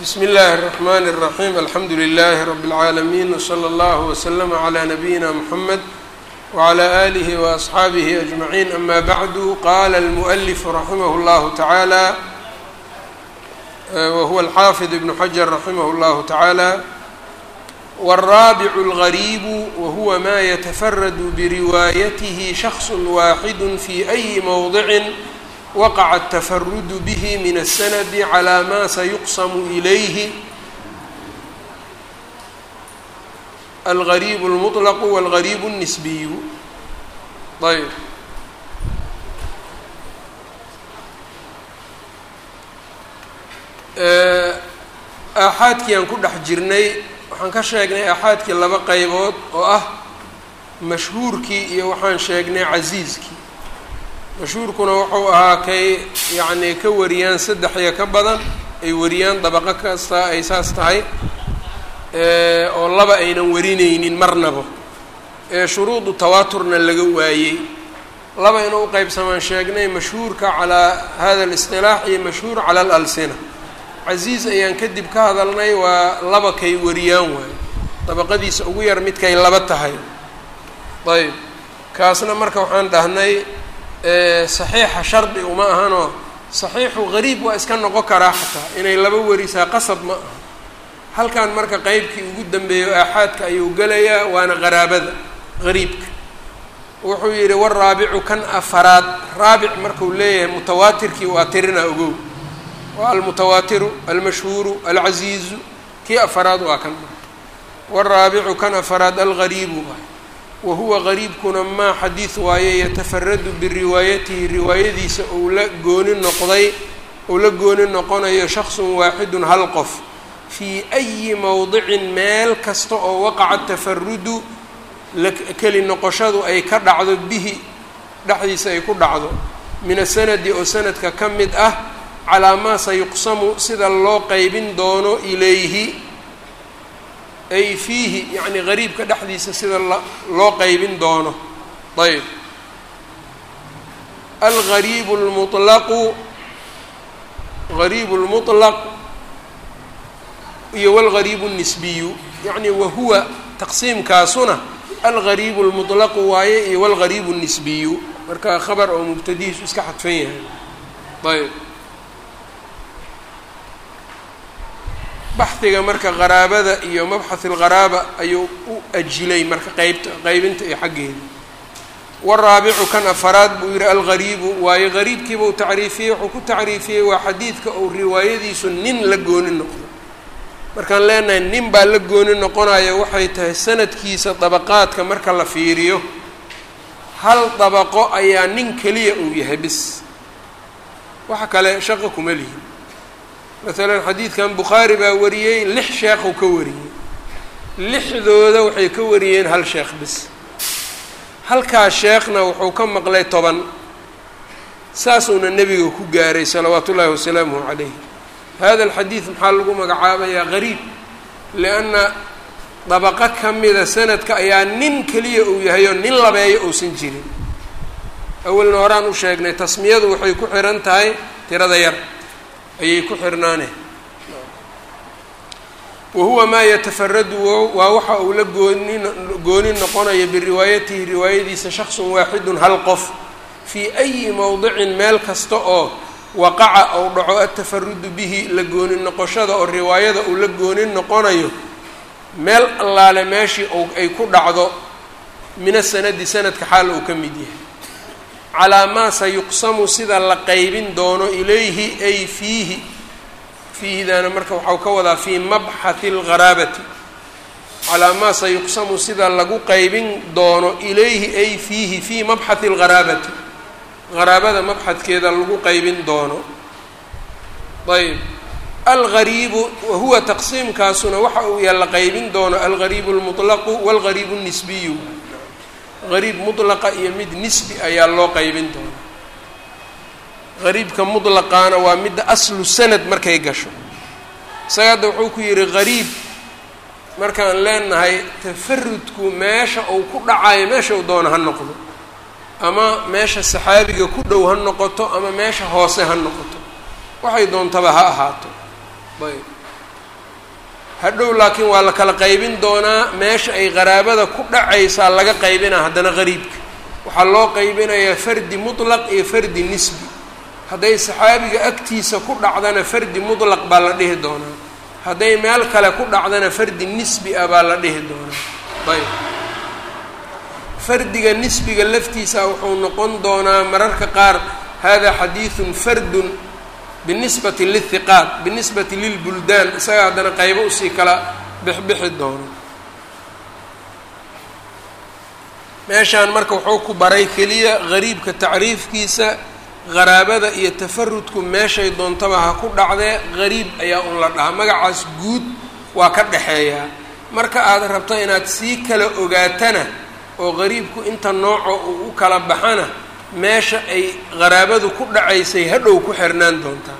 bsmi اllahi الرحmn الرaحيم alxamdu لlh رb العaalمين وslى اllه وslm عlى نabيina mحamed وعlى آlih وأصxaabih أجمعين ama bعd qala الmؤلف raximh اllah taعalى whuwa الxafiظ بن xجر raximh اllah taعalى والرaaبع الغريب whuwa ma yتfrd briwaayath شhخص waaxid fي أyi mوضع waqaca التfrd bه min الsند عlى ma sayuqsm إlayh الغريب المطلق والغريب النسبي ayb aaxaadkii aan ku dhex jirnay waxaan ka sheegnay aaxaadkii laba qaybood oo ah mashhuurkii iyo waxaan sheegnay casiiskii mashhuurkuna wuxuu ahaa kay yacnii ka wariyaan saddex iyo ka badan ay wariyaan dabaqo kasta ay saas tahay oo laba aynan warinaynin marnaba ee shuruudu tawaaturna laga waayey laba inuu uqeybsamaan sheegnay mashhuurka calaa hada اlisطilaax iyo mashhuur cala alalsina casiiz ayaan kadib ka hadalnay waa laba kay wariyaan waayo dabaqadiisa ugu yar midkay laba tahay ayb kaasna marka waxaan dhahnay saxiixa shardi uma ahanoo saxiixu gariib waa iska noqon karaa xataa inay laba warisaa qasab ma aha halkan marka qeybkii ugu dambeeyo aaxaadka ayuu gelayaa waana qaraabada gariibka wuxuu yidhi waraabicu kan afaraad raabic marku leeyahay mutawaatirkii waa tirina ogow waa almutawaatiru almashhuuru alcasiizu kii afaraad waa kan waraabicu kan afaraad algariibu wa huwa gariibkuna maa xadiid waaye yatafaradu biriwaayatihi riwaayadiisa ou la gooni noqday ou la gooni noqonayo shaksun waaxidun hal qof fii ayi mowdicin meel kasta oo waqaca tafarudu keli noqoshadu ay ka dhacdo bihi dhexdiisa ay ku dhacdo min asanadi oo sanadka ka mid ah calaa maa sayuqsamu sida loo qeybin doono ilayhi ay fiihi yacni gariibka dhexdiisa sida loo qeybin doono ayb algariibu lmulaqu gariibu lmutlaq iyo wlgariibu الnisbiyu yacni wahuwa taqsiimkaasuna algariibu اlmuطlaqu waaye iyo wlgariibu الnisbiyu marka khabar oo mubtadihiisu iska xadfan yahay ayb baxdiga marka qaraabada iyo mabxath اlqaraaba ayuu u ajilay marka qeybta qeybinta iyo xaggeeda waraabicu kan afaraad buu yihi algariibu waayo gariibkiiba u tacriifiyey wuxuu ku tacriifiyey waa xadiidka uu riwaayadiisu nin la gooni noqdo markaan leenahay nin baa la gooni noqonayo waxay tahay sanadkiisa dabaqaadka marka la fiiriyo hal dabaqo ayaa nin keliya uu yahay bis waxa kale shaqo kuma lihin masalan xadiidkan bukhaari baa wariyey lix sheekhu ka wariyey lixdooda waxay ka wariyeen hal sheekh bis halkaas sheekhna wuxuu ka maqlay toban saasuuna nebiga ku gaaray salawaatu ullaahi wasalaamuhu calayh hada alxadiid maxaa lagu magacaabayaa gariib lianna dabaqo ka mida sanadka ayaa nin keliya uu yahay oo nin labeeyo uusan jirin awalna horaan u sheegnay tasmiyadu waxay ku xihan tahay tirada yar ayay ku xirnaane wa huwa maa yatafaradu waa waxa uu la gooni gooni noqonayo biriwaayatihi riwaayadiisa shaksun waaxidun hal qof fii ayi mowdicin meel kasta oo waqaca ou dhaco atafarudu bihi la gooni noqoshada oo riwaayada uu la gooni noqonayo meel allaale meeshii ou ay ku dhacdo min asanadi sanadka xaal uu ka mid yahay calaa maa sayuqsamu sida la qeybin doono ilayhi ay fiihi fiihidaana marka waxau ka wadaa fii mabxathi algharaabati calaa maa sayuqsamu sida lagu qeybin doono ilayhi ay fiihi fii mabxathi algharaabati qaraabada mabxadkeeda lagu qeybin doono ayb algariibu wahuwa taqsiimkaasuna waxa uu yaha la qeybin doono algariibu اlmuطlaqu wاlgariibu الnisbiyu gariib mutlaqa iyo mid nisbi ayaa loo qeybin doona gariibka muطlaqaana waa midda aslu sanad markay gasho isaga hadda wuxuu ku yihi gariib markaan leenahay tafarudku meesha uu ku dhacayo meesha uu doono ha noqdo ama meesha saxaabiga ku dhow ha noqoto ama meesha hoose ha noqoto waxay doontaba ha ahaato ayb hadhow laakiin waa la kala qaybin doonaa meesha ay qaraabada ku dhacaysaa laga qaybinaa haddana qariibka waxaa loo qaybinayaa fardi mutlaq iyo fardi nisbi hadday saxaabiga agtiisa ku dhacdana fardi mutlaq baa la dhihi doonaa hadday meel kale ku dhacdana fardi nisbi ah baa la dhihi doonaa ayb fardiga nisbiga laftiisa wuxuu noqon doonaa mararka qaar hada xadiidun fardun binisbati lilhiqaat binisbati lilbuldaan isaga haddana qaybo usii kala bixbixi doono meeshaan marka wuxuu ku baray keliya gariibka tacriifkiisa qaraabada iyo tafarudku meeshay doontaba ha ku dhacdee gariib ayaa un la dhahaa magacaas guud waa ka dhexeeyaa marka aad rabto inaad sii kala ogaatana oo qariibku inta nooco uu u kala baxana meesha ay qaraabadu ku dhacaysay hadhow ku xirnaan doontaa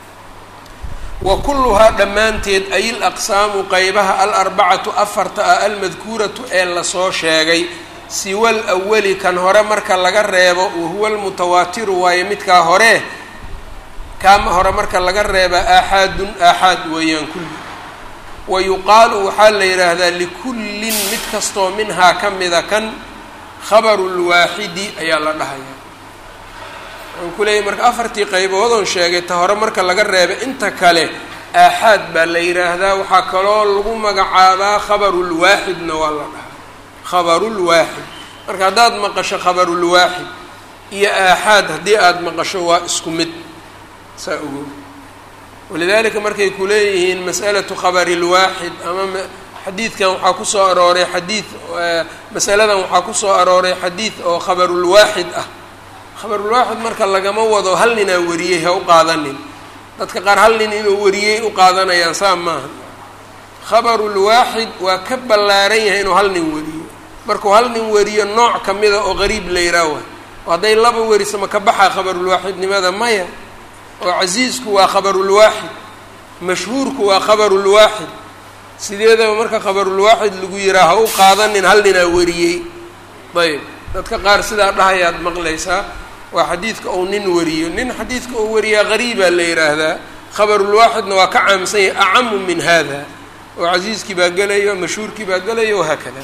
wa kulluhaa dhammaanteed ay il aqsaamu qeybaha alarbacatu afarta ah almadkuuratu ee lasoo sheegay siwal awali kan hore marka laga reebo wahuwa almutawaatiru waaye midkaa hore kaama hore marka laga reeba aaxaadun aaxaad weeyaan kulli wa yuqaalu waxaa la yidhaahdaa likullin mid kastoo minhaa ka mida kan khabaru lwaaxidi ayaa la dhahayaa waxaan ku leeyahy marka afartii qayboodoon sheegay ta hore marka laga reeba inta kale aaxaad baa la yidhaahdaa waxaa kaloo lagu magacaabaa khabarulwaaxidna waa la dhahaa khabarulwaaxid marka haddaad maqasho khabarulwaaxid iyo aaxaad haddii aada maqasho waa isku mid saa ogo walidaalika markay ku leeyihiin mas'alatu khabari lwaaxid ama xadiidkan waxaa kusoo arooray xadiid masaladan waxaa kusoo arooray xadiid oo khabarulwaaxid ah khabarulwaaxid marka lagama wado hal ninaa wariyey ha u qaadanin dadka qaar hal nin inuu wariyey u qaadanayaan saa maaha khabarulwaaxid waa ka ballaaran yahay inuu hal nin wariyo markuu hal nin wariyo nooc kamida oo qariib la yidhaah wa hadday laba weriso ma ka baxaa khabarulwaaxidnimada maya oo casiisku waa khabarulwaaxid mashhuurku waa khabarulwaaxid sideedaba marka khabarulwaaxid lagu yihaa ha u qaadanin hal ninaa wariyey ayb dadka qaar sidaa dhahayaad maqlaysaa waa xadiidka ou nin wariyo nin xadiidka ou wariyaa qariibaa la yidhaahdaa khabarulwaaxidna waa ka caamsan yahay acamu min hada oo casiiskii baa gelayo mashhuurkii baa gelayo wahaakada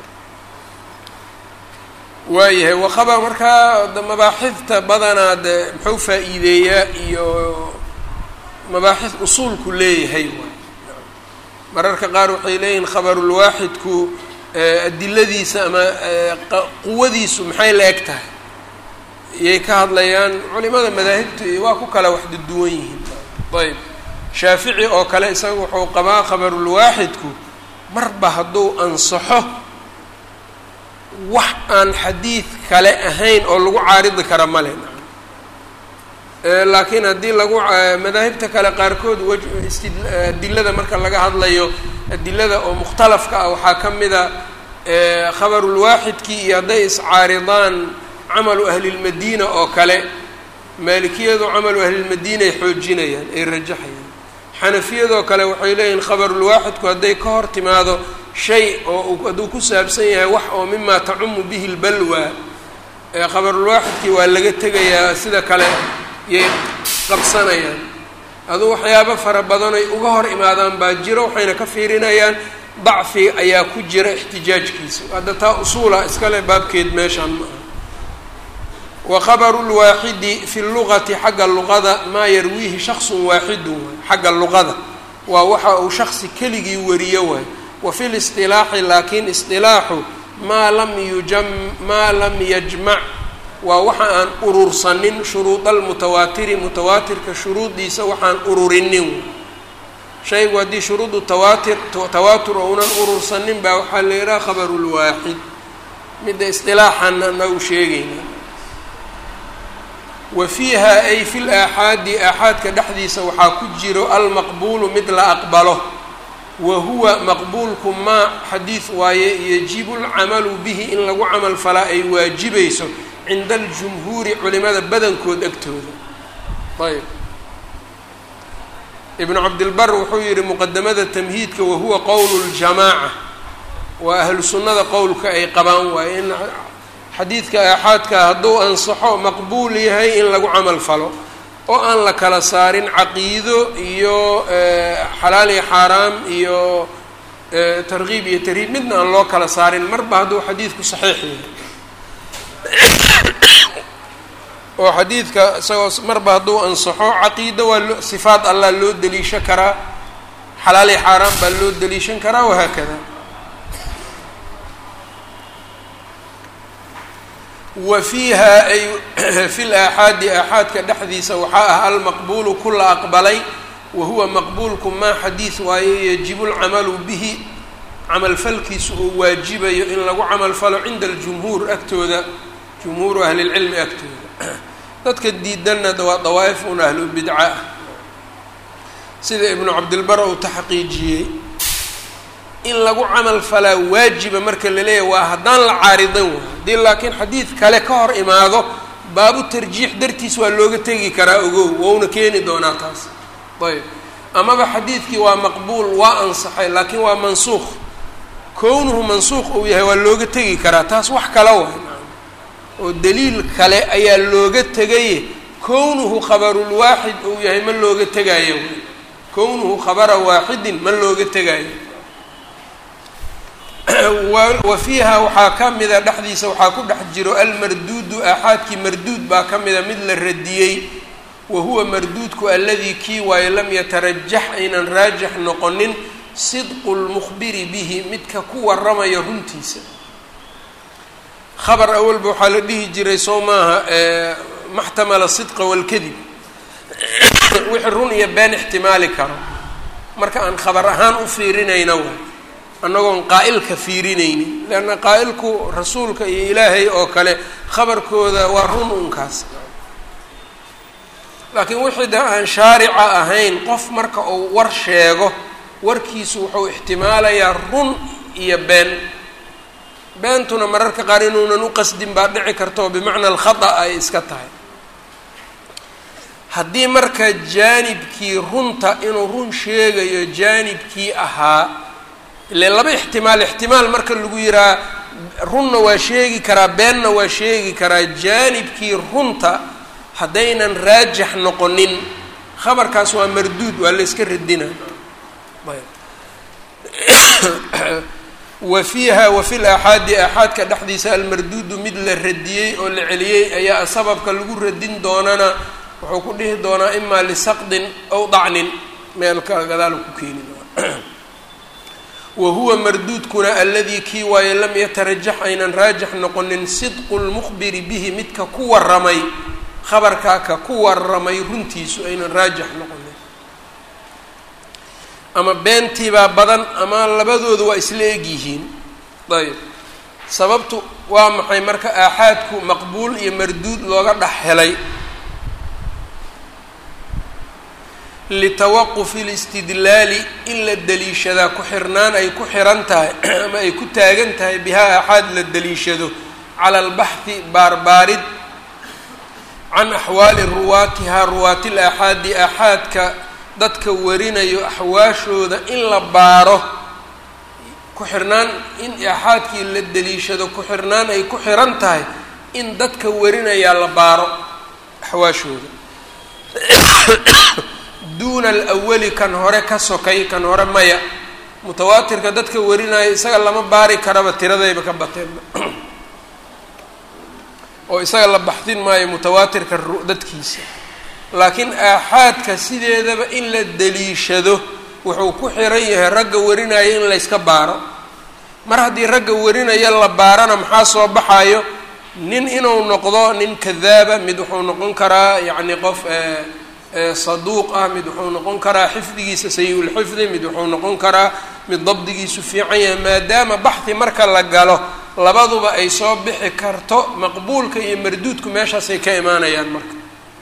waayahay waqaba markaa mabaaxifta badanaa de muxuu faa-iideeyaa iyo mabaaxif usuulku leeyahay waay mararka qaar waxay leeyihiin khabarulwaaxidku adiladiisa ama quwadiisu maxay la eg tahay iyay ka hadlayaan culimada madaahibtu waa ku kala wax duduwan yihiin ayb shaafici oo kale isaga wuxuu qabaa khabarulwaaxidku marba hadduu ansaxo wax aan xadiid kale ahayn oo lagu caaridi kara male laakiin haddii lagu madaahibta kale qaarkood w adilada marka laga hadlayo adilada oo mukhtalafka ah waxaa ka mida khabarulwaaxidkii iyo hadday iscaaridaan camalu ahlilmadiina oo kale maalikiyadu camalu ahlilmadiina ay xoojinayaan ay rajaxayaan xanafiyadoo kale waxay leeyihiin khabarulwaaxidku hadday ka hor timaado shay oo hadduu ku saabsan yahay wax oo mimaa tacumu bihi lbalwa khabarulwaaxidkii waa laga tegayaa sida kale yay qabsanayaan aduu waxyaabo fara badan ay uga hor imaadaan baa jiro waxayna ka fiirinayaan dacfi ayaa ku jira ixtijaajkiisa hadda taa usuula iskale baabkeed meeshaan ma aha wa khabaru lwaaxidi fi lugati xagga luqada maa yarwiihi shaksun waaxidun waay xagga luqada waa waxa uu shaksi keligii wariyo waay wa fi lisطilaaxi laakiin isilaaxu maa lam yujam maa lam yajmac waa waxa aan urursanin shuruuda almutawaatiri mutawaatirka shuruudiisa waxaan ururinin shaygu haddii shuruudu tawaatir tawaatur ounan urursanin baa waxaa la yidhaha khabaru lwaaxid midda isilaaxana anagu sheegayna wa fiiha ay fi laaxaadi aaxaadka dhexdiisa waxaa ku jiro almaqbuulu mid la aqbalo wa huwa maqbuulku maa xadiid waaye yajibu lcamalu bihi in lagu camal falaa ay waajibayso cinda aljumhuuri culimada badankood agtooda ayb ibnu cabdilbar wuxuu yihi muqadamada tamhiidka wahuwa qowlu ljamaaca waa ahlu sunnada qowlka ay qabaan waaye in xadiidka aaxaadka hadduu ansaxo maqbuul yahay in lagu camal falo oo aan la kala saarin caqiido iyo xalaal iyo xaaraam iyo tarkiib iyo tarhiib midna aan loo kala saarin marba hadduu xadiidku saxiix yahay oo xadiidka isagoo marba hadduu ansaxo caqiido waa loo sifaat allah loo deliishan karaa xalaal iyo xaaraam baa loo deliishan karaa wahaakada wa fiiha ay fi laaxaadi aaxaadka dhexdiisa waxaa ah almaqbuulu kula aqbalay wa huwa maqbuulku maa xadiid waaye yajibu lcamalu bihi camalfalkiisu uu waajibayo in lagu camalfalo cinda aljumhuur agtooda jumhuuru ahlilcilmi agtooda dadka diidanna waa dawaa'if un ahlubidca ah sida ibnu cabdilbar uu taxqiijiyey in lagu camal falaa waajiba marka la leeyahy waa haddaan la caaridan waay haddii laakiin xadiid kale ka hor imaado baabu tarjiix dartiis waa looga tegi karaa ogow wouna keeni doonaa taas ayb amaba xadiidkii waa maqbuul waa ansaxay laakiin waa mansuuq kownuhu mansuuq uu yahay waa looga tegi karaa taas wax kala waay oo daliil kale ayaa looga tegaye kownuhu khabarulwaaxid uu yahay ma looga tegaayo kownuhu khabara waaxidin ma looga tegaayo wa fiiha waxaa ka mida dhexdiisa waxaa ku dhex jiro almarduudu aaxaadkii marduud baa ka mida mid la radiyey wa huwa marduudku aladii kii waayo lam yatarajax aynan raajix noqonin sidqu lmukhbiri bihi midka ku waramayo runtiisa khabar awalba waxaa la dhihi jiray soo maaha maxtamala sidqa walkadib wixii run iyo been ixtimaali karo marka aan khabar ahaan u fiirinayna waay annagoon qaa'ilka fiirinaynin leanna qaa'ilku rasuulka iyo ilaahay oo kale khabarkooda waa run unkaas laakiin wixii da aan shaarica ahayn qof marka uu war sheego warkiisu wuxuu ixtimaalayaa run iyo been beentuna mararka qaar inuunan u qasdin baa dhici karta oo bimacna alkhata ay iska tahay haddii marka jaanibkii runta inuu run sheegayo jaanibkii ahaa ile laba ixtimaal ixtimaal marka lagu yihaa runna waa sheegi karaa beenna waa sheegi karaa jaanibkii runta haddaynan raajix noqonin khabarkaas waa marduud waa la iska radina wa fiiha wa fi laaxaadi aaxaadka dhexdiisa almarduudu mid la radiyey oo la celiyey ayaa sababka lagu radin doonana wuxuu ku dhihi doonaa imaa lisaqdin aw dacnin meelka gadaal ku keeni doona wa huwa marduudkuna aladii kii waaye lam yatarajax aynan raajix noqonin sidqu lmukhbiri bihi midka ku waramay khabarkaa ka ku waramay runtiisu aynan raajix noqonin ama beentiibaa badan ama labadooda waa isla egyihiin ayb sababtu waa maxay marka aaxaadku maqbuul iyo marduud looga dhex helay litawaqufi listidlaali in la deliishadaa ku xirnaan ay ku xiran tahay ama ay ku taagan tahay bihaa aaxaad la deliishado cala albaxthi baarbaarid can axwaali ruwaatihaa ruwaatil aaxaadi aaxaadka dadka warinayo axwaashooda in la baaro ku xirnaan in aaxaadkii la deliishado ku xirnaan ay ku xiran tahay in dadka warinayaa la baaro axwaashooda duuna alawali kan hore ka sokay kan hore maya mutawaatirka dadka warinaya isaga lama baari karaba tiradayba ka bateenba oo isaga la baxdin maayo mutawaatirka dadkiisa laakiin aaxaadka sideedaba in la deliishado wuxuu ku xiran yahay ragga warinaya in layska baaro mar haddii ragga warinaya la baarana maxaa soo baxayo nin inuu noqdo nin kadaaba mid wuxuu noqon karaa yacni qof saduuq ah mid wuxuu noqon karaa xifdigiisa sayi-ulxifdi mid wuxuu noqon karaa mid dabdigiisu fiican yahay maadaama baxhi marka la galo labaduba ay soo bixi karto maqbuulka iyo marduudku meeshaasay ka imaanayaan marka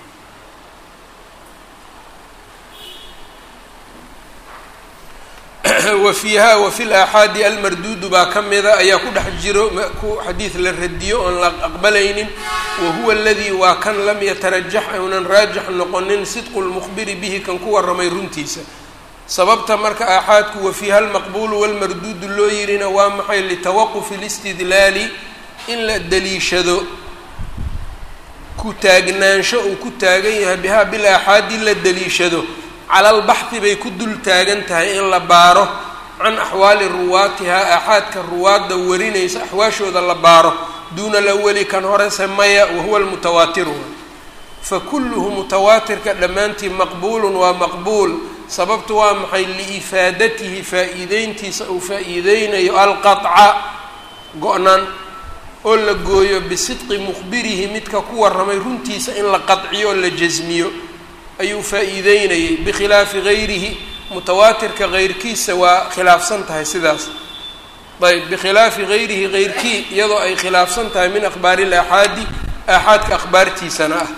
wa fiiha wa fi laaxaadi almarduudu baa ka mida ayaa ku dhex jiro ku xadiid la radiyo oon la aqbalaynin wa huwa aladii waa kan lam yatarajax uunan raajix noqonin sidqu lmukhbiri bihi kan ku warramay runtiisa sababta marka aaxaadku wa fiiha almaqbuulu walmarduudu loo yirina waa maxay litawaqufi listidlaali in la deliishado ku taagnaansho uu ku taagan yahay bihaa bil aaxaadi la daliishado cala albaxdi bay ku dul taagan tahay in la baaro can axwaali ruwaatihaa aaxaadka ruwaadda warinaysa axwaashooda la baaro duuna alawali kan horese maya wahuwa almutawaatiru fa kulluhu mutawaatirka dhammaantii maqbuulun waa maqbuul sababtu waa maxay liifaadatihi faa-iideyntiisa uu faa-iideynayo alqaطca go-naan oo la gooyo bisidqi mukhbirihi midka ku warramay runtiisa in la qadciyo oo la jasmiyo ayuu faa-iideynayay bikhilaafi gayrihi mutawaatirka keyrkiisa waa khilaafsan tahay sidaas ayb bikhilaafi gayrihi keyrkii iyadoo ay khilaafsan tahay min akhbaari ilaaxaadi aaxaadka akhbaartiisana ah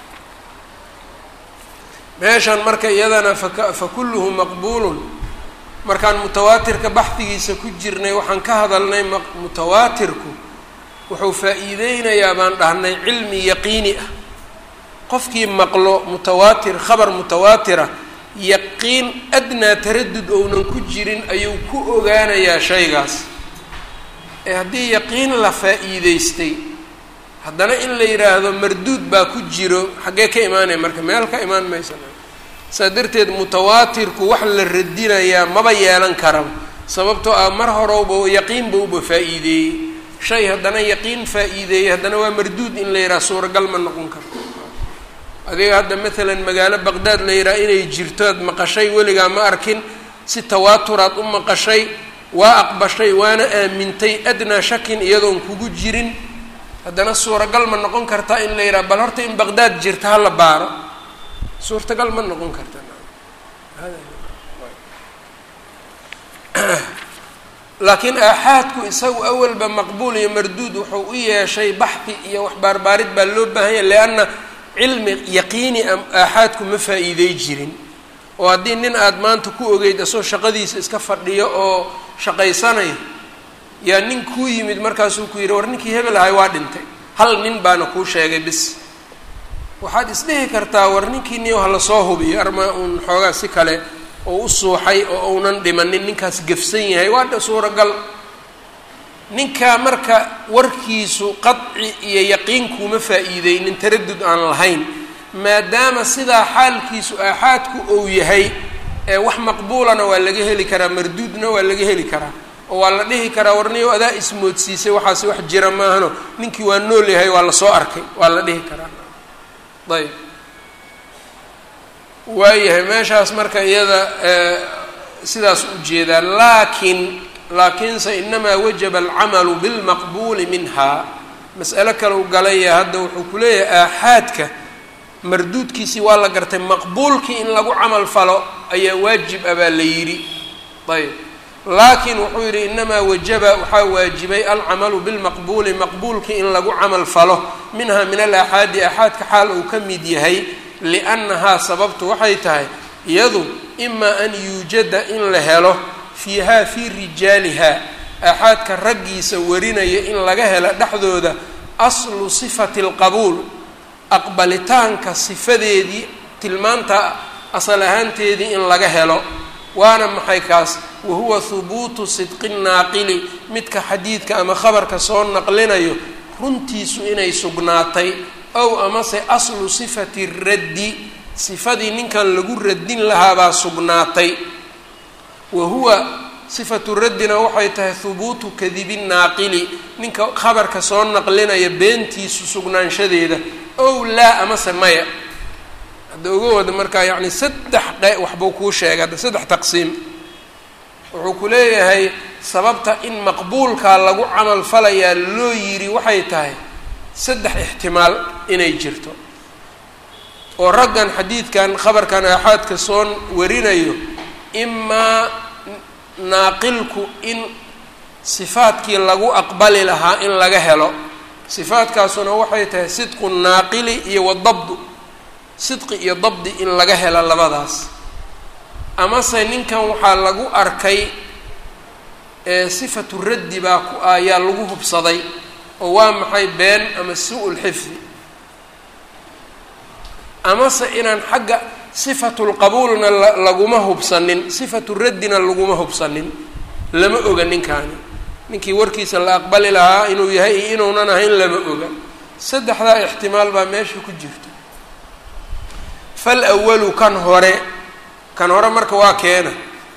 meeshan marka iyadana faka fa kulluhu maqbuulun markaan mutawaatirka baxdigiisa ku jirnay waxaan ka hadalnay mutawaatirku wuxuu faa-iideynayaa baan dhahnay cilmi yaqiini ah qofkii maqlo mutawaatir khabar mutawaatira yaqiin adnaa taradud ounan ku jirin ayuu ku ogaanayaa shaygaas ee haddii yaqiin la faa-iideystay haddana in la yidhaahdo marduud baa ku jiro xaggee ka imaanaya marka meel ka imaan maysa saa darteed mutawaatirku wax la radinayaa maba yeelan karaba sababtoo ah mar horowba yaqiin bauba faa-iideeyey shay haddana yaqiin faa-iideeyey haddana waa marduud in la yidhaha suuragal ma noqon karo adiga hadda maalan magaalo baqdaad la yidhaha inay jirto ad maqashay weligaa ma arkin si tawaaturaad u maqashay waa aqbashay waana aamintay adnaa shakin iyadoon kugu jirin haddana suuragal ma noqon kartaa in la yidhaha bal horta in baqdaad jirta hala baaro suurtagal ma noqon karta laakiin aaxaadku isagu awalba maqbuul iyo marduud wuxuu u yeeshay baxdi iyo wax baarbaarid baa loo baahanya lianna cilmi yaqiini a aaxaadku ma faa-iidey jirin oo haddii nin aada maanta ku ogeyd asoo shaqadiisa iska fadhiyo oo shaqaysanayo yaa nin kuu yimid markaasuu ku yidhi war ninkii hebel ahay waa dhintay hal nin baana kuu sheegay bis waxaad isdhihi kartaa war ninkii niyo hala soo hubiyo arma uun xoogaa si kale oo u suuxay oo uunan dhimanin ninkaas gefsan yahay waa dha suuragal ninkaa marka warkiisu qadci iyo yaqiin kuuma faa-iideynin taradud aan lahayn maadaama sidaa xaalkiisu aaxaadku ou yahay ee wax maqbuulana waa laga heli karaa marduudna waa laga heli karaa oo waa la dhihi karaa warniyo adaa ismoodsiisay waxaasi wax jira maahano ninkii waa nool yahay waa lasoo arkay waa la dhihi karaa ayb waayahay meeshaas marka iyada sidaas ujeedaa laakiin laakiinse inamaa wajaba alcamalu bilmaqbuuli minha mas'alo kale u galaya hadda wuxuu ku leeyahay aaxaadka marduudkiisii waa la gartay maqbuulkii in lagu camal falo ayaa waajib ah baa la yidhi ayb laakiin wuxuu yidhi inamaa wajaba waxaa waajibay alcamalu bilmaqbuuli maqbuulkii in lagu camal falo minha min alaaxaadi aaxaadka xaal uu ka mid yahay liannahaa sababtu waxay tahay iyadu imaa an yuujada in la helo fiihaa fii rijaaliha aaxaadka raggiisa warinaya in laga helo dhexdooda aslu sifati alqabuul aqbalitaanka sifadeedii tilmaanta asal ahaanteedii in laga helo waana maxay kaas wahuwa hubuutu sidqi naaqili midka xadiidka ama khabarka soo naqlinayo runtiisu inay sugnaatay ow amase aslu sifati raddi sifadii ninkan lagu radin lahaabaa sugnaatay wa huwa sifatu raddina waxay tahay hubuutu kadibi naaqili ninka khabarka soo naqlinaya beentiisu sugnaanshadeeda ow laa amase maya hadda uga wada markaa yacni saddex qe waxbuu kuu sheegay hadda saddex taqsiim wuxuu ku leeyahay sababta in maqbuulkaa lagu camal falayaa loo yidhi waxay tahay saddex ixtimaal inay jirto oo raggan xadiidkan khabarkan aaxaadka soo warinayo imaa naaqilku in sifaadkii lagu aqbali lahaa in laga helo sifaadkaasuna waxay tahay sidqu naaqili iyo wadabdu sidqi iyo dabdi in laga helo labadaas amase ninkan waxaa lagu arkay sifatu raddi baa ku ayaa lagu hubsaday oo waa maxay been ama su-ul xifdi amase inaan xagga sifatulqabuulna laguma hubsanin sifatu raddina laguma hubsanin lama oga ninkaani ninkii warkiisa la aqbali lahaa inuu yahay iyo inuunan ahayn lama oga saddexdaa ixtimaal baa meesha ku jirta fal awalu kan hore kan hore marka waa keena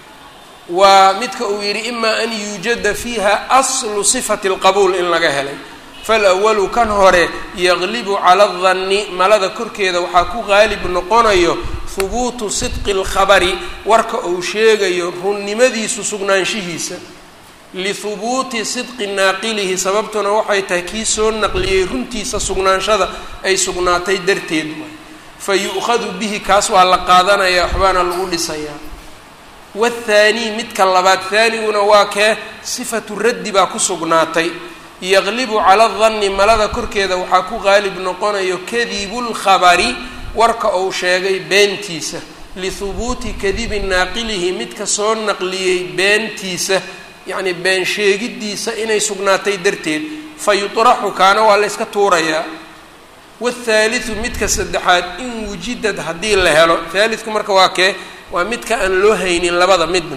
waa midka uu yidhi imaa an yuujada fiiha aslu sifati alqabuul in laga helay falawalu kan hore yaqlibu cala adanni malada korkeeda waxaa ku qaalib noqonayo hubuutu sidqi alkhabari warka uu sheegayo runnimadiisu sugnaanshihiisa lihubuuti sidqi naaqilihi sababtuna waxay tahay kii soo naqliyey runtiisa sugnaanshada ay sugnaatay darteed fa yu'khadu bihi kaas waa la qaadanaya waxbaana lagu dhisayaa wathaanii midka labaad haaniguna waa kee sifatu raddi baa ku sugnaatay yaqlibu cala danni malada korkeeda waxaa ku qaalib noqonayo kadibulkhabari warka uu sheegay beentiisa lihubuuti kadibi naaqilihi midka soo naqliyey beentiisa yacnii been sheegiddiisa inay sugnaatay darteed fa yutraxu kaana waa la yska tuurayaa wathaalithu midka saddexaad in wujidad haddii la helo haalidku marka waa kee waa midka aan loo haynin labada midna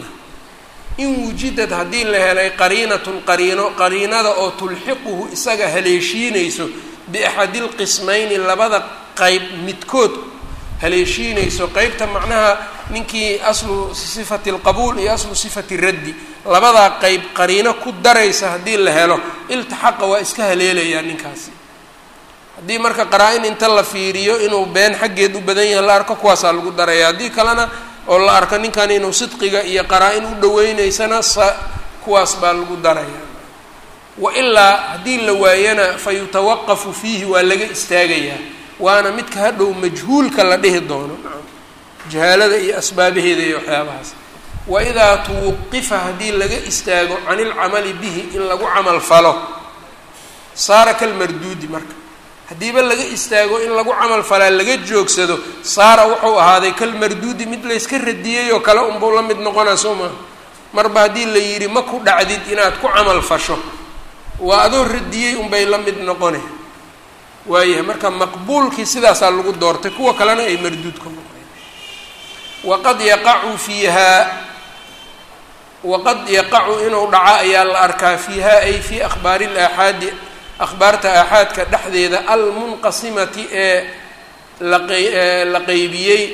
in wujidad haddii la helay qariinatun qariino qariinada oo tulxiquhu isaga haleeshiinayso biaxadilqismayni labada qeyb midkood haleeshiinayso qeybta macnaha ninkii aslu sifati alqabuul iyo aslu sifati raddi labadaa qeyb qariino ku daraysa haddii la helo iltixaqa waa iska haleelayaa ninkaasi haddii marka qaraa-in inta la fiiriyo inuu been xaggeed u badan yahay la arko kuwaasaa lagu daraya haddii kalena oo la arko ninkan inuu sidqiga iyo qaraa-in u dhaweyneysana sa kuwaas baa lagu daraya wa ilaa haddii la waayana fa yutawaqafu fiihi waa laga istaagayaa waana midka hadhow majhuulka la dhihi doono jahaalada iyo asbaabaheeda iyo waxyaabahaas wa idaa tuwaqifa haddii laga istaago can ilcamali bihi in lagu camal falo saara kalmarduudi marka haddiiba laga istaago in lagu camal falaa laga joogsado saara wuxuu ahaaday kalmarduudi mid layska radiyey oo kale unbuu la mid noqonaa soo maha marba haddii la yidhi ma ku dhacdid inaad ku camal fasho waa adoo radiyey unbay la mid noqone waayahay marka maqbuulkii sidaasaa lagu doortay kuwa kalena ay marduud ku noqdeen waqad yaqacu fiihaa waqad yaqacu inuu dhaco ayaa la arkaa fiiha ay fii akhbaari laaxaadi akhbaarta aaxaadka dhexdeeda almunqasimati ee laqay la qeybiyey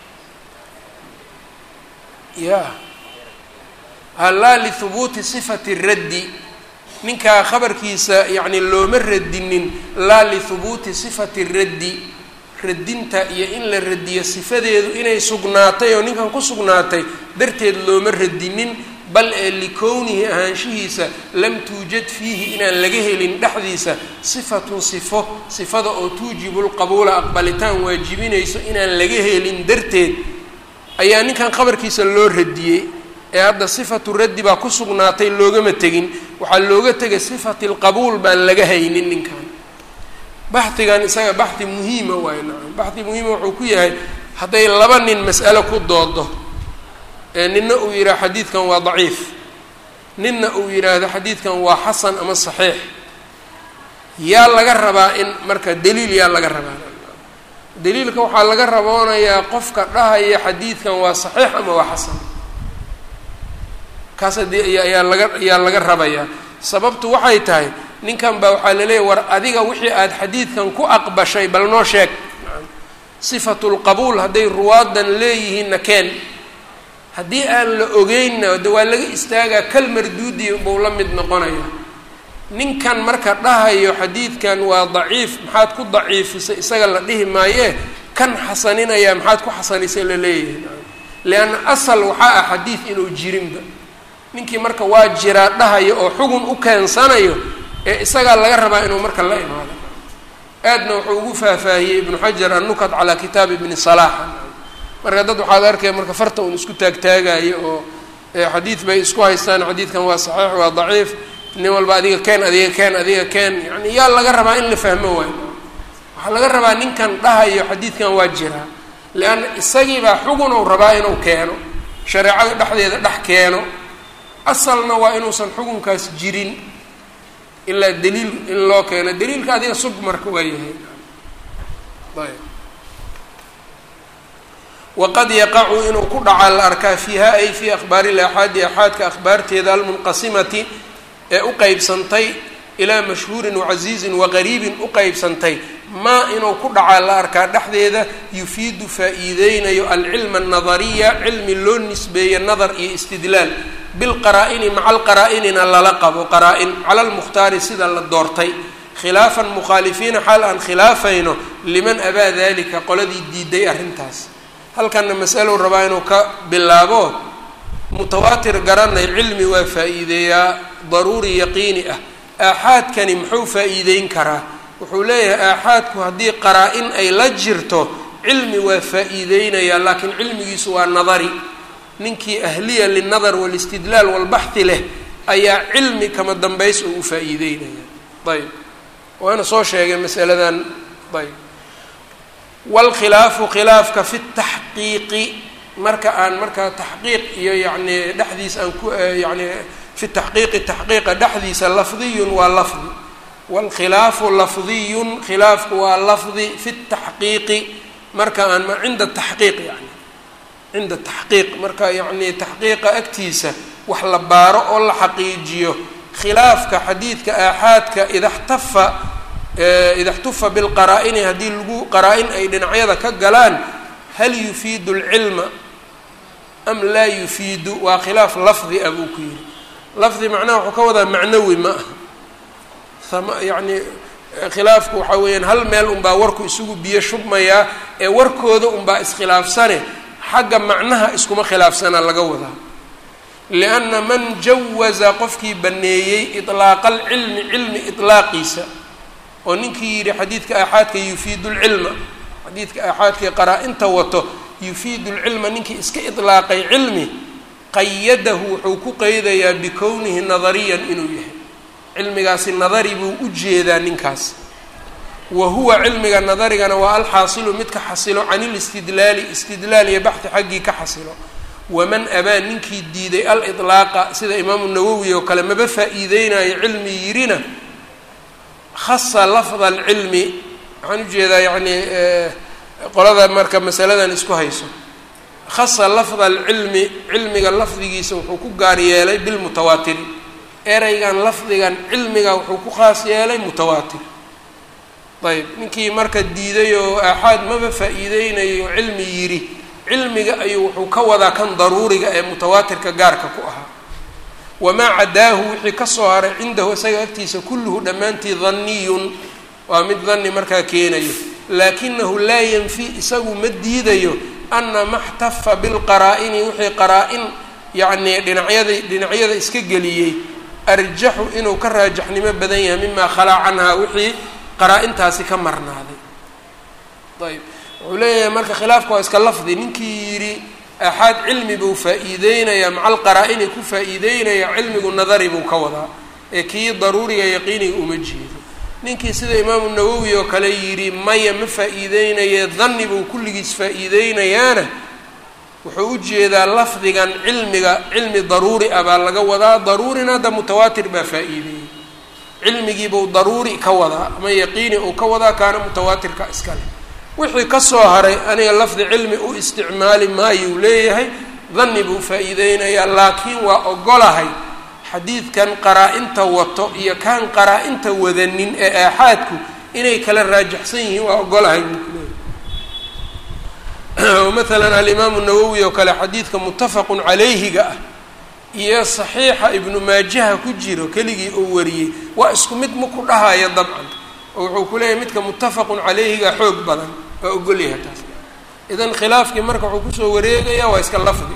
ya halaa lihubuuti sifati raddi ninkaa khabarkiisa yacni looma radinin laa lihubuuti sifati raddi radinta iyo in la radiyo sifadeedu inay sugnaatay oo ninkan ku sugnaatay darteed looma radinin bal ee likownihi ahaanshihiisa lam tuujad fiihi inaan laga helin dhexdiisa sifatun sifo sifada oo tuujibu lqabuula aqbalitaan waajibinayso inaan laga helin darteed ayaa ninkan khabarkiisa loo radiyey ee hadda sifatu raddi baa ku sugnaatay loogama tegin waxaa looga tegay sifati lqabuul baan laga haynin ninkan baxdigan isaga baxdi muhiima waayo nacam baxdi muhiima wuxuu ku yahay hadday laba nin mas'alo ku doodo ee nina uu yidhaha xadiidkan waa daciif ninna uu yidhaahdo xadiidkan waa xasan ama saxiix yaa laga rabaa in marka daliil yaa laga rabaa daliilka waxaa laga raboonayaa qofka dhahaya xadiidkan waa saxiix ama waa xasan kaas haddii ayaa laga ayaa laga rabayaa sababtu waxay tahay ninkan baa waxaa laleeyahy war adiga wixii aada xadiidkan ku aqbashay bal noo sheeg sifatu lqabuul hadday ruwaadan leeyihiinna keen haddii aan la ogeynna de waa laga istaagaa kal marduudi buu la mid noqonaya ninkan marka dhahayo xadiidkan waa daciif maxaad ku daciifisay isaga la dhihi maayee kan xasaninaya maxaad ku xasanisay la leeyahay lianna asal waxaa ah xadiid inuu jirinba ninkii marka waa jiraa dhahayo oo xugun u keensanayo ee isagaa laga rabaa inuu marka la imaado aadna wuxuu ugu faahfaahiyey ibnu xajar annukat calaa kitaabi ibni salaaxa marka dad waxaad arkaya marka farta uun isku taagtaagayo oo xadiid bay isku haystaan xadiidkan waa saxiix waa daciif nin walba adiga keen adiga keen adiga keen yani yaa laga rabaa in la fahmo waayo waxaa laga rabaa ninkan dhahayo xadiidkan waa jiraa lianna isagiibaa xugun ou rabaa inuu keeno shareecada dhexdeeda dhex keeno asalna waa inuusan xukunkaas jirin ilaa daliil in loo keeno daliilka adiga sug marka waa yahay ayb waqad yaqacu inuu ku dhacaa la arkaa fiiha ay fii akhbaari laxaadi axaadka akhbaarteeda almunqasimati ee u qeybsantay ilaa mashhuurin wacasiizin waqariibin u qeybsantay maa inuu ku dhacaa la arkaa dhexdeeda yufiidu faa-iideynayo alcilma annadariya cilmi loo nisbeeye nadar iyo istidlaal bilqaraa-ini maca alqaraa-inina lala qabo qaraa-in cala lmukhtaari sida la doortay khilaafan mukhaalifiina xaal aan khilaafayno liman abaa dalika qoladii diiday arrintaas halkanna masalow rabaa inuu ka bilaabo mutawaatir garanay cilmi waa faa-iideeyaa daruuri yaqiini ah aaxaadkani muxuu faa-iideyn karaa wuxuu leeyahay aaxaadku haddii qaraa-in ay la jirto cilmi waa faa-iideynayaa laakiin cilmigiisu waa nadari ninkii ahliya linadar walistidlaal walbaxhi leh ayaa cilmi kama dambays oo u faa-iideynaya ayb waana soo sheegay masaladan ayb waalkhilaafu khilaafka fi taxqiiqi marka aan markaa taxqiiq iyo yacni dhexdiis aan ku yani fi taxqiiqi taxqiiqa dhexdiisa lafdiyun waa lafdi waalkhilaafu lafdiyun khilaafku waa lafdi fi taxqiiqi marka aan cinda taxqiiq yani cinda taxqiiq marka yacni taxqiiqa agtiisa wax la baaro oo la xaqiijiyo khilaafka xadiidka aaxaadka idaxtafa ida xtufa bilqaraa-ini haddii lagu qaraa-in ay dhinacyada ka galaan hal yufiidu alcilma am laa yufiidu waa khilaaf lafdi ah buu ku yihi lafdi macnaha wuxuu ka wadaa macnawi ma aha yacni khilaafku waxaa weeyaan hal meel unbaa warku isugu biyo shubmayaa ee warkooda unbaa iskhilaafsane xagga macnaha iskuma khilaafsana laga wadaa lianna man jawaza qofkii baneeyey iطlaaqa alcilmi cilmi iطlaaqiisa oo ninkii yidhi xadiidka aaxaadka yufiidu lcilma xadiidka aaxaadkii qaraa-inta wato yufiidu lcilma ninkii iska iطlaaqay cilmi qayadahu wuxuu ku qeydayaa bikownihi nadariyan inuu yahay cilmigaasi nadari buu u jeedaa ninkaas wa huwa cilmiga nadarigana waa alxaasilu midka xasilo can ilistidlaali istidlaal iyo baxdi xaggii ka xasilo waman abaa ninkii diiday aliطlaaqa sida imaamu nawowi oo kale maba faa-iideynayo cilmi yirina khasa lafda alcilmi waxaan ujeedaa yacni qolada marka masaladan isku hayso khasa lafda alcilmi cilmiga lafdigiisa wuxuu ku gaar yeelay bilmutawaatiri ereygan lafdigan cilmiga wuxuu ku khaas yeelay mutawaatir ayb ninkii marka diiday oo aaxaad maba faa-iideynayo cilmi yidhi cilmiga ayuu wuxuu ka wadaa kan daruuriga ee mutawaatirka gaarka ku ahaa wamaa cadaahu wixii kasoo haray cindahu isaga agtiisa kulluhu dhammaantii danniyun waa mid danni markaa keenayo laakinahu laa yanfi isagu ma diidayo ana ma xtafa bilqaraa-ini wixii qaraa-in yacnii dhinacyada dhinacyada iska geliyey arjaxu inuu ka raajaxnimo badan yahay mimaa khalaa canhaa wixii qaraa-intaasi ka marnaaday ayb wuxuu leeyahay marka khilaafka waa iska lafdi ninkii yidhi aaxaad cilmi buu faa-iideynayaa maca alqaraa-ini ku faa-iideynaya cilmigu nadari buu ka wadaa ee kii daruuriga yaqiiniga uma jeedo ninkii sida imaamu nawowi oo kale yidhi maya ma faa-iideynaye danni buu kulligiis faa-iideynayaana wuxuu u jeedaa lafdigan cilmiga cilmi daruuri ah baa laga wadaa daruurina hadda mutawaatir baa faa-iideeyey cilmigiibuu daruuri ka wadaa ama yaqiini uu ka wadaa kaana mutawaatirka iskale wixii kasoo haray aniga lafdi cilmi u isticmaali maayuu leeyahay danni buu faa-iideynayaa laakiin waa ogolahay xadiidkan qaraa-inta wato iyo kaan qaraa-inta wadanin ee aaxaadku inay kala raajaxsan yihiin waa ogolahay buu ku leeyahay maalan alimaamu nawowi oo kale xadiidka muttafaqun calayhiga ah iyo saxiixa ibnu maajaha ku jiro keligii oo wariyey waa isku mid ma ku dhahaya dabcan oo wuxuu ku leeyahay midka muttafaqun calayhiga xoog badan waa ogolyahay taas idan khilaafkii marka wuxuu kusoo wareegaya waa iska lafdi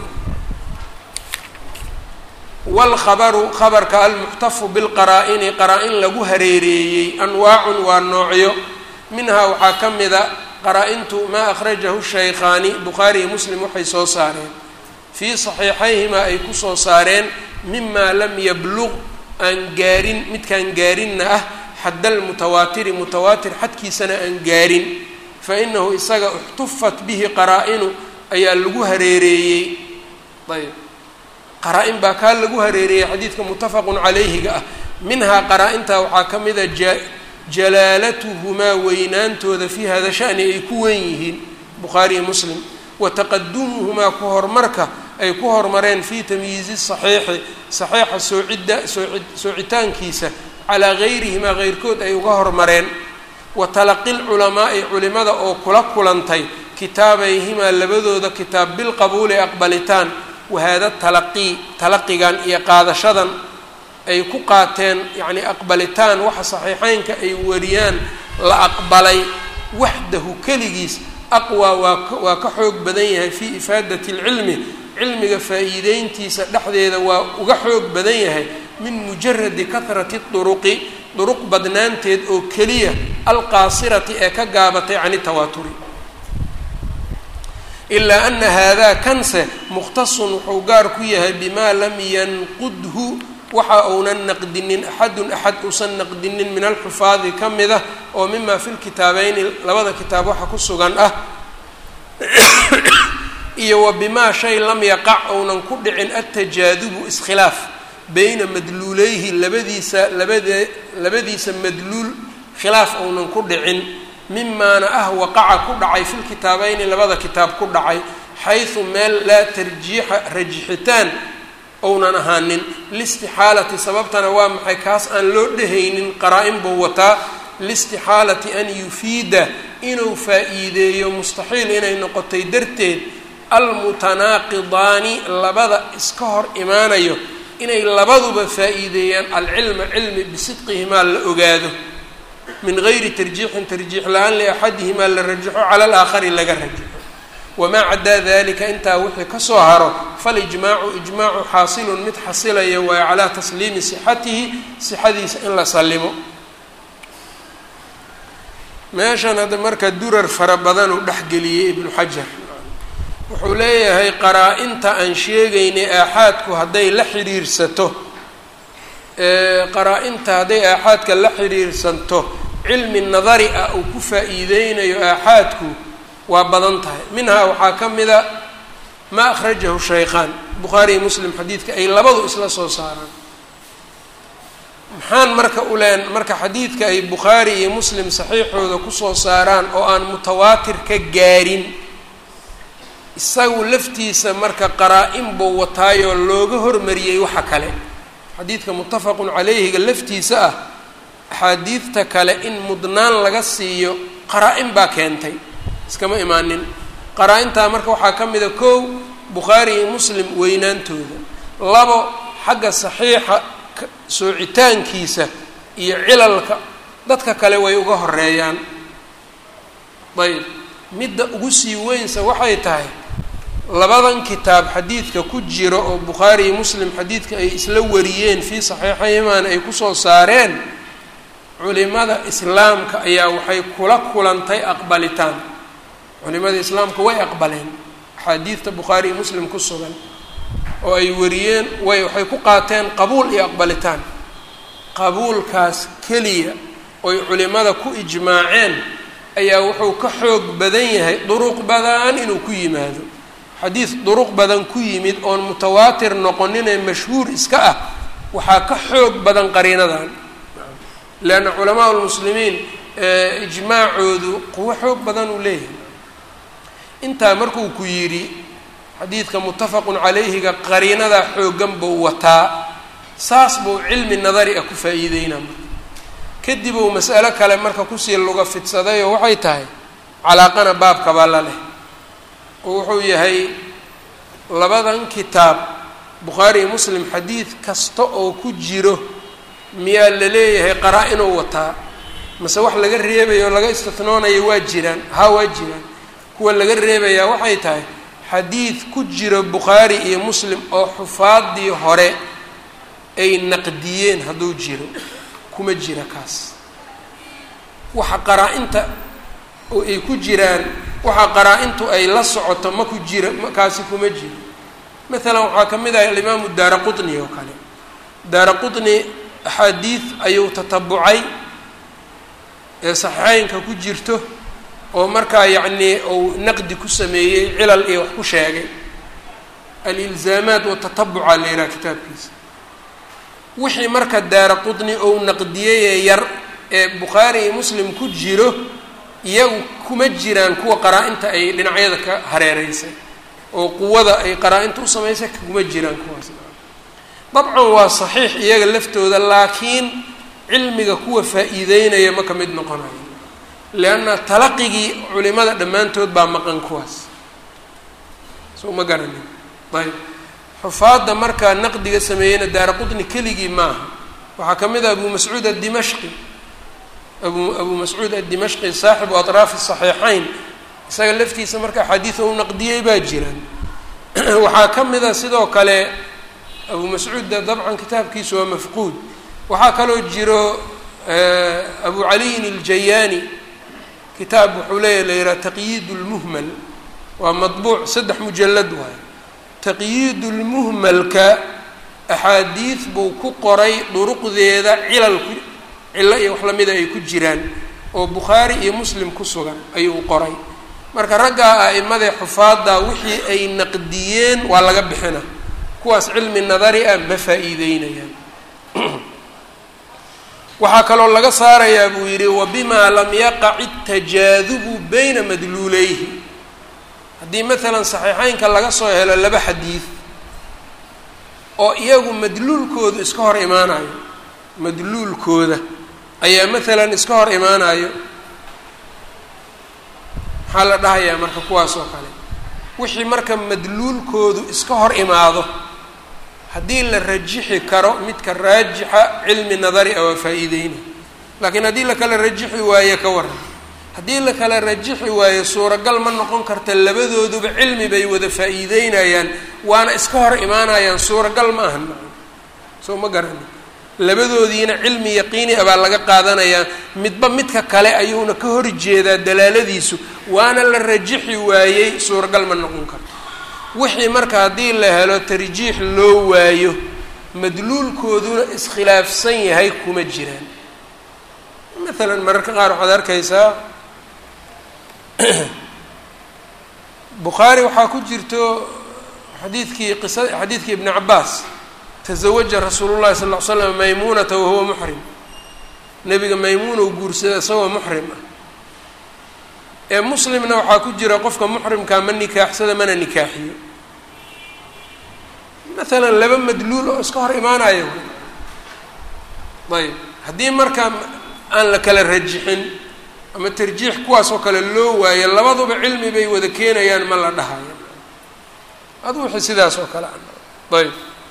waalkhabaru khabarka almuxtafu bilqaraa-ini qaraa-in lagu hareereeyey anwaacun waa noocyo minhaa waxaa ka mida qaraa-intu maa akhrajahu shaykhaani bukhaariyi muslim waxay soo saareen fii saxiixayhimaa ay kusoo saareen mimaa lam yabluq aan gaarin midkaan gaarinna ah xadda almutawaatiri mutawaatir xadkiisana aan gaarin fa inahu isaga uxtufat bihi qaraa-inu ayaa lagu hareereeyey ayb qaraa-in baa kaa lagu hareereeyey xadiidka muttafaqun calayhiga ah minhaa qaraa-intaa waxaa ka mida ja jalaalatuhumaa weynaantooda fii hada shani ay ku wen yihiin bukhaariyi muslim wa taqadumuhumaa ku horumarka ay ku horumareen fii tamyiizi saxiixi saxiixa soocidda sooci soocitaankiisa calaa gayrihimaa keyrkood ay uga hormareen wa talaqi lculamaa'i culimada oo kula kulantay kitaabayhimaa labadooda kitaab bilqabuuli aqbalitaan wahaada talaqii talaqigan iyo qaadashadan ay ku qaateen yacnii aqbalitaan waxa saxiixeynka ay wariyaan la aqbalay waxdahu keligiis aqwaa waa waa ka xoog badan yahay fii ifaadati alcilmi cilmiga faa'iideyntiisa dhexdeeda waa uga xoog badan yahay min mujaradi kahrati duruqi duruq badnaanteed oo keliya alqaasirati ee ka gaabatay can itawaaturi ilaa ana haadaa kanse mukhtasun wuxuu gaar ku yahay bimaa lam yanqudhu waxa uunan naqdinin axadun axad uusan naqdinin min alxufaadi ka mid ah oo mima fi lkitaabeyni labada kitaab waxa ku sugan ah iyo wa bimaa shay lam yaqac ounan ku dhicin altajaadubu iskhilaaf beyna madluuleyhi labadiisa labade labadiisa madluul khilaaf ounan ku dhicin mimaana ah waqaca ku dhacay fi lkitaabeyni labada kitaab ku dhacay xaysu meel laa tarjiixa rajixitaan ounan ahaanin listixaalati sababtana waa maxay kaas aan loo dhehaynin qaraa-in buu wataa listixaalati an yufiida inuu faa-iideeyo mustaxiil inay noqotay darteed almutanaaqidaani labada iska hor imaanayo inay labaduba faa-iideeyaan alcilma cilmi bisidqihimaa la ogaado min gayri tarjiixin tarjiix la-aan liaxadihimaa la rajaxo cala alaakhari laga rajaxo wamaa cadaa dalika intaa wixii kasoo haro falijmaacu ijmaacu xaasilun mid xasilaya waayo calaa tasliimi sixatihi sixadiisa in la sallimo meeshan hadda marka durar fara badan uu dhexgeliyey ibnu xajar wuxuu leeyahay qaraa-inta aan sheegaynay aaxaadku hadday la xidhiirsato qaraa-inta hadday aaxaadka la xidhiirsanto cilmi nadari ah uu ku faa-iideynayo aaxaadku waa badan tahay minhaa waxaa ka mida maa akhrajahu shaykhaan bukhaariiyo muslim xadiidka ay labadu isla soo saaraan maxaan marka uleen marka xadiidka ay bukhaari iyo muslim saxiixooda kusoo saaraan oo aan mutawaatir ka gaarin isagu laftiisa marka qaraa-in buu wataayoo looga hormariyey waxa kale xadiidka muttafaqun calayhiga laftiisa ah axaadiidta kale in mudnaan laga siiyo qaraa-in baa keentay iskama imaanin qaraa-intaa marka waxaa ka mida kow bukhaari iyo muslim weynaantooda labo xagga saxiixa soocitaankiisa iyo cilalka dadka kale way uga horeeyaan ayb midda ugu sii weynsa waxay tahay labadan kitaab xadiidka ku jiro oo bukhaari iyo muslim xadiidka ay isla wariyeen fii saxiixayhimaan ay kusoo saareen culimada islaamka ayaa waxay kula kulantay aqbalitaan culimada islaamka way aqbaleen axaadiidta bukhaari iyo muslim ku sugan oo ay wariyeen way waxay ku qaateen qabuul iyo aqbalitaan qabuulkaas keliya oy culimada ku ijmaaceen ayaa wuxuu ka xoog badan yahay duruq badan inuu ku yimaado xadiid duruq badan ku yimid oon mutawaatir noqoninee mashhuur iska ah waxaa ka xoog badan qariinadan leanna culamaa lmuslimiin ijmaacoodu quwo xoog badan uu leeyahay intaa markuu ku yidhi xadiidka muttafaqun calayhiga qariinadaa xooggan buu wataa saas buu cilmi nadari ah ku faa-iideynaa marka kadib uu mas'alo kale marka kusii luga fidsadayoo waxay tahay calaaqana baabkabaa la leh oo wuxuu yahay labadan kitaab bukhaari iyo muslim xadiid kasta oo ku jiro miyaa la leeyahay qaraa-inuu wataa mase wax laga reebayo oo laga istitnoonayo waa jiraan haa waa jiraan kuwa laga reebayaa waxay tahay xadiid ku jiro bukhaari iyo muslim oo xufaadii hore ay naqdiyeen hadduu jiro kuma jira kaas waxa qaraa-inta oo ay ku jiraan waxa qaraa-intu ay la socoto ma ku jira kaasi kuma jiro maalan waxaa ka mid ah alimaamu daara qutni oo kale daara qutni axaadiid ayuu tatabucay ee saxiixeynka ku jirto oo markaa yacnii uu naqdi ku sameeyey cilal iyo wax ku sheegay alilzaamaat watatabuca la yidhaha kitaabkiisa wixii marka daara qutni ou naqdiyeyee yar ee bukhaari iyo muslim ku jiro iyagu kuma jiraan kuwa qaraa-inta ay dhinacyada ka hareereysay oo quwada ay qaraa-inta u samaysay kuma jiraan kuwaas dabcan waa saxiix iyaga laftooda laakiin cilmiga kuwa faa-iideynaya ma ka mid noqonayo lianna talaqigii culimada dhammaantood baa maqan kuwaas soo ma garanin ayb xufaadda markaa naqdiga sameeyeyna daara qutni keligii maaha waxaa ka mid ah abu mascuud addimashqi abu abu mascuud addimashqi saaxibu atraafi saxiixayn isaga laftiisa marka axaadiida u naqdiyey baa jiraan waxaa ka mid a sidoo kale abu mascuudda dabcan kitaabkiisu waa mafquud waxaa kaloo jiro abu caliyin aljayaani kitaab wuxuu leeyahy la yidhaha taqyiid lmuhmal waa madbuuc saddex mujalad waayo taqyiid lmuhmalka axaadiid buu ku qoray duruqdeeda cilal ku cillo iyo wax lamida ay ku jiraan oo bukhaari iyo muslim ku sugan ayuu qoray marka raggaa a'imadee xufaadda wixii ay naqdiyeen waa laga bixina kuwaas cilmi nadari ah ma faa-iideynayaan waxaa kaloo laga saarayaa buu yidhi wabimaa lam yaqac itajaadubu bayna madluuleyhi haddii maalan saxiixeynka laga soo helo laba xadiid oo iyagu madluulkooda iska hor imaanayo madluulkooda ayaa maalan iska hor imaanayo maxaa la dhahayaa marka kuwaas oo kale wixii marka madluulkoodu iska hor imaado haddii la rajixi karo midka raajixa cilmi nadari ah waa faa-iideyna laakiin haddii la kala rajixi waayo ka waran haddii la kala rajixi waayo suuragal ma noqon karta labadooduba cilmi bay wada faa-iideynayaan waana iska hor imaanayaan suuragal ma ahan soo ma garani labadoodiina cilmi yaqiini ah baa laga qaadanayaa midba midka kale ayuuna ka hor jeedaa dalaaladiisu waana la rajixi waayey suuragal ma noqon karto wixii marka haddii la helo tarjiix loo waayo madluulkooduna iskhilaafsan yahay kuma jiraan maalan mararka qaar waxaad arkaysaa bukhaari waxaa ku jirto xadiidkii qisa xadiidkii ibni cabaas tazawaja rasuulu llahi sal ll ly slam maymuunata wahuwa muxrim nebiga maymuunou guursada isagoo muxrim ah ee muslimna waxaa ku jira qofka muxrimkaa ma nikaaxsada mana nikaaxiyo maalan laba madluul oo iska hor imaanayo ayb haddii marka aan la kala rajixin ama tarjiix kuwaas oo kale loo waayo labaduba cilmi bay wada keenayaan ma la dhahayo adu wixii sidaas oo kale ayb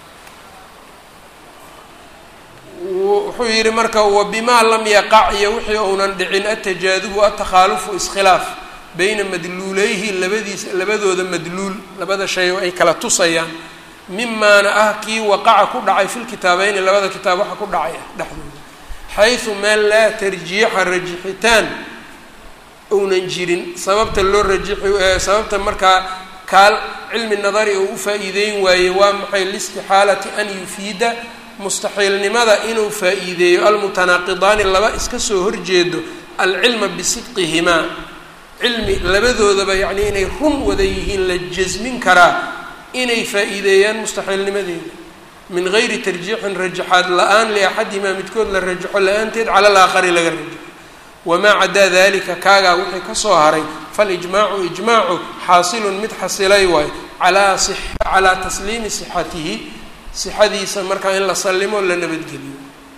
wuxuu yihi marka wabimaa lam yaqac iyo wixii uunan dhicin atajaadubu atakhaalufu iskhilaaf bayna madluuleyhi labadiisa labadooda madluul labada shay oo ay kala tusayaan mimaana ah kii waqaca ku dhacay fi lkitaabeyni labada kitaab waxa ku dhacay ah dhexdooda xaysu meel laa tarjiixa rajixitaan ounan jirin sababta loo rajixi sababta markaa kaal cilmi nadari oo u faa-iideyn waaye waa maxay listixaalati an yufiida mustaxiilnimada inuu faa-iideeyo almutanaaqidaani laba iska soo horjeedo alcilma bisidqihimaa cilmi labadoodaba yacnii inay run wada yihiin la jasmin karaa inay faa-iideeyaan mustaxiilnimadeeda min gayri tarjiixin rajaxaad la-aan liaxadihimaa midkood la rajaxo la-aanteed cala alaakhari laga rajaxo wamaa cadaa dalika kaagaa wixii kasoo haray falijmaacu ijmaacu xaasilun mid xasilay waayo alaa calaa tasliimi sixatihi sixadiisa markaa in la sallimo la nabadgeliyo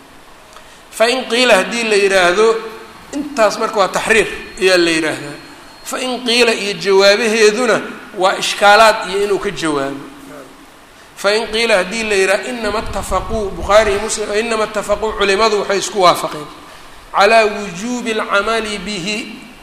fain qiila haddii la yidhaahdo intaas marka waa taxriir ayaa la yidhaahdaa fain qiila iyo jawaabaheeduna waa ishkaalaad iyo inuu ka jawaabo fain qiila haddii la yidhaha inama atafaquu bukhaariyi muslim inama atafaquu culimadu waxay isku waafaqeen calaa wujuubi alcamali bihi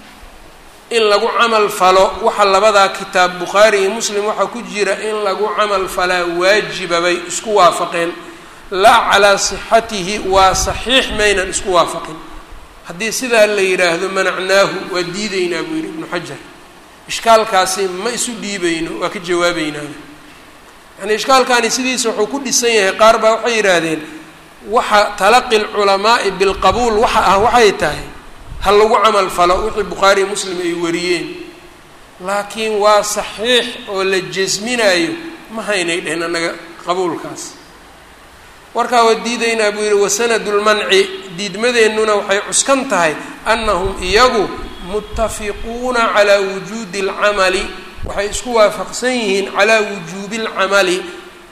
in lagu camal falo waxa labadaa kitaab bukhaari iyo muslim waxaa ku jira in lagu camal falaa waajiba bay isku waafaqeen laa calaa sixatihi waa saxiix maynan isku waafaqin haddii sidaa la yidhaahdo manacnaahu waa diideynaa buu yidhi ibnu xajar ishkaalkaasi ma isu dhiibayno waa ka jawaabeynaan yani ishkaalkaani sidiisa wuxuu ku dhisan yahay qaar baa waxay yidhaahdeen waxa talaqi lculamaa'i bilqabuul waxa ah waxay tahay ha lagu camal falo wixii bukhaariyo muslim ay wariyeen laakiin waa saxiix oo la jasminayo ma haynay dhehen annaga qabuulkaas warkaa waa diidaynaa buu yidhi wasanadu lmanci diidmadeennuna waxay cuskan tahay annahum iyagu muttafiquuna calaa wujuudi alcamali waxay isku waafaqsan yihiin calaa wujuubi alcamali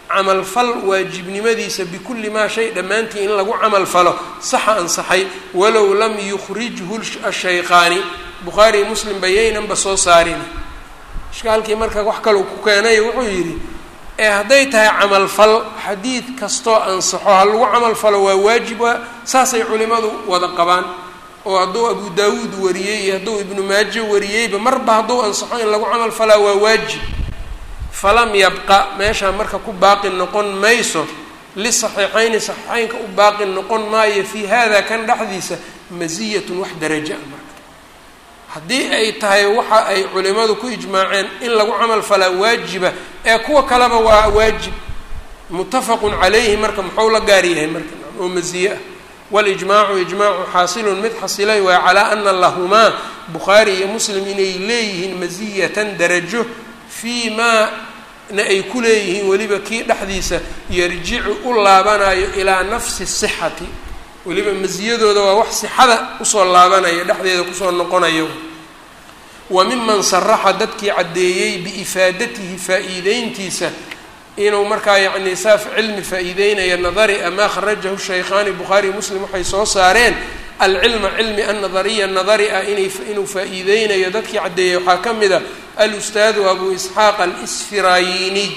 camalfal waajibnimadiisa bikulli maa shay dhammaantii in lagu camal falo saxa ansaxay walow lam yukhrijhu ashayqaani bukhaari iyo muslim bayaynanba soo saarin ishkaalkii marka wax kaleu ku keenay wuxuu yidhi ee hadday tahay camalfal xadiid kastoo ansaxo ha lagu camal falo waa waajib waa saasay culimadu wada qabaan oo hadduu abu daawuud wariyey iyo hadduu ibnu maajo wariyeyba marba hadduu ansaxo in lagu camal falaa waa waajib falam yabqa meeshaa marka ku baaqi noqon mayso lisaxiixayni saxiixeynka u baaqi noqon maayo fii hada kan dhexdiisa masiyatun wax daraja a marka haddii ay tahay waxa ay culimadu ku ijmaaceen in lagu camal falaa waajiba ee kuwa kaleba waa waajib muttafaqun calayhi marka muxuu la gaar yahay marka oo masiye ah walijmaacu ijmaacu xaasilun mid xasilay waa calaa ana lahumaa bukhaari iyo muslim inay leeyihiin masiyatan darajo fii maa na ay ku leeyihiin weliba kii dhexdiisa yarjicu u laabanayo ilaa nafsi sixati weliba masiyadooda waa wax sixada usoo laabanaya dhexdeeda kusoo noqonayo wa miman saraxa dadkii caddeeyey biifaadatihi faa-iideyntiisa inuu markaa yacni saaf cilmi faa-iideynaya nadari amaa kharajahu shaykhaani bukhaari muslim waxay soo saareen alcilma cilmi annadariya nadari ah inay inuu faa-iideynayo dadkii caddeeyey waxaa ka mid a alustaadu abu isxaaq alsfirayini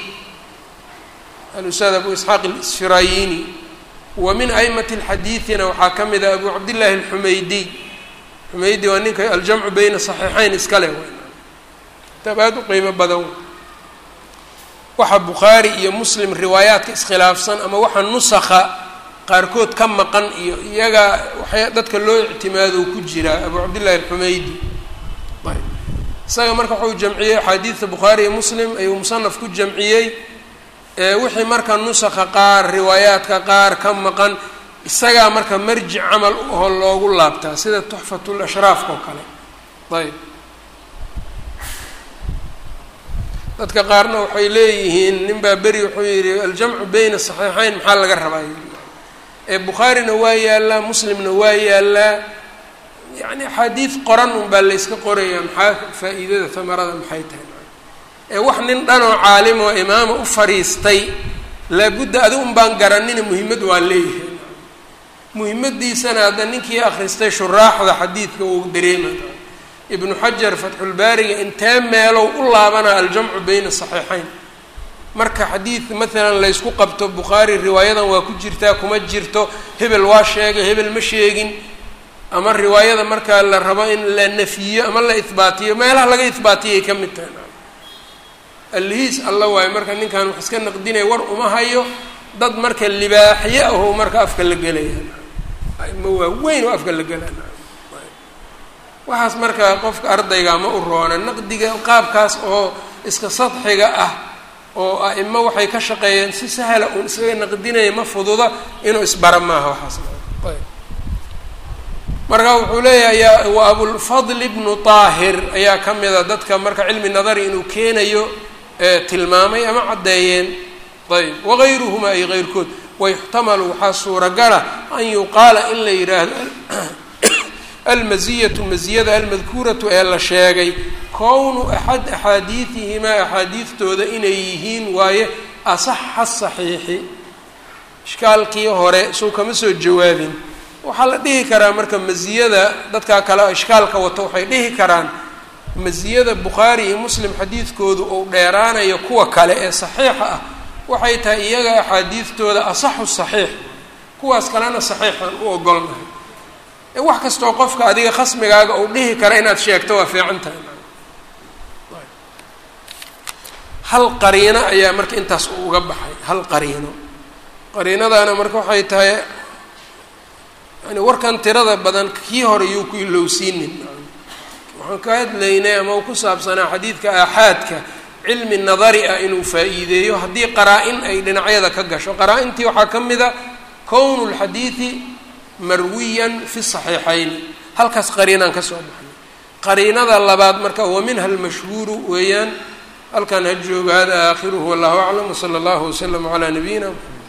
alustaad abu isxaaq alsfirayini wa min aimati lxadiidina waxaa ka mid a abu cabdillaahi alxumaydiy xumaydi waa ninka aljamcu beyna saxiixeyn iskale kitaab aada u qiimo badan waxa bukhaari iyo muslim riwaayaadka iskhilaafsan ama waxa nusakha qaarkood ka maqan iyo iyaga waxay dadka loo ictimaado ku jiraa abu cabdillahi alxumaydi ayb isaga marka wuxuu jamciyey axaadiidta bukhaari iyo muslim ayuu musanaf ku jamciyey wixii marka nusakha qaar riwaayaadka qaar ka maqan isagaa marka marjic camal oo loogu laabtaa sida tuxfatul ashraafka oo kale ayb dadka qaarna waxay leeyihiin nin baa beri wuxuu yidhi aljamcu beyna saxiixeyn maxaa laga rabaa ee bukhaarina waa yaallaa muslimna waa yaallaa yacni axaadiid qoran unbaa layska qorayaa maxaa faa-iidada tamarada maxay tahay ee wax nin dhanoo caalim oo imaama u fadhiistay laabudda adi un baan garanina muhimmad waa leeyahay muhimmadiisana hadda ninkii akhristay shuraaxda xadiidka uu dareema ibnu xajar fatxulbaariga intee meelow u laabanaa aljamcu beyna saxiixeyn marka xadiid maalan laysku qabto bukhaari riwaayadan waa ku jirtaa kuma jirto hebel waa sheegay hebel ma sheegin ama riwaayada markaa la rabo in la nafiyo ama la ihbaatiyo meelaha laga ihbaatiyay ka mid tahay allihiis alla waayo marka ninkan wax iska naqdinaya war uma hayo dad marka libaaxyo aho marka afka la gelaya ma waa weyn oo afka la gelaya waxaas marka qofka ardayga ma u roona naqdiga qaabkaas oo iska sadxiga ah oo a-imo waxay ka shaqeeyeen si sahla uun isaga naqdinaya ma fududa inuu isbara maaha waxaas marka wuxuu leeyahay wa abulfadl ibnu taahir ayaa ka mida dadka marka cilmi nadari inuu keenayo tilmaamay ama caddeeyeen ayb wagayruhuma ay keyrkood wayuxtamalu waxaa suuragala an yuqaala in la yidhaahdo almasiyatu masiyada almadkuuratu ee la sheegay kownu axad axaadiidihimaa axaadiidtooda inay yihiin waaye asaxa saxiixi ishkaalkii hore suu kama soo jawaabin waxaa la dhihi karaa marka masiyada dadkaa kale ishkaalka wato waxay dhihi karaan masiyada bukhaari iyo muslim xadiidkoodu uu dheeraanayo kuwa kale ee saxiixa ah waxay tahay iyaga axaadiidtooda asaxu saxiix kuwaas kalena saxiixaan u ogolnahay wax kastoo qofka adiga khasmigaaga uu dhihi kara inaad sheegto waa fiican tahay hal qariino ayaa marka intaas uga baxay hal qariino qariinadaana marka waxay tahay yani warkan tirada badan kii hore yuu ku ilowsiinin waxaan ka hadlaynay ama u ku saabsanaa xadiidka aaxaadka cilmi nadari ah inuu faa-iideeyo haddii qaraa-in ay dhinacyada ka gasho qaraa-intii waxaa ka mid a kownu lxadiidi marwiyan fi saxiixayni halkaas qariinaan ka soo baxnay qariinada labaad marka wa minha almashhuuru weeyaan halkan ha jooga hada aakhiruhu wallahu aclam wsala allahu waslama calaa nabiyina mxamed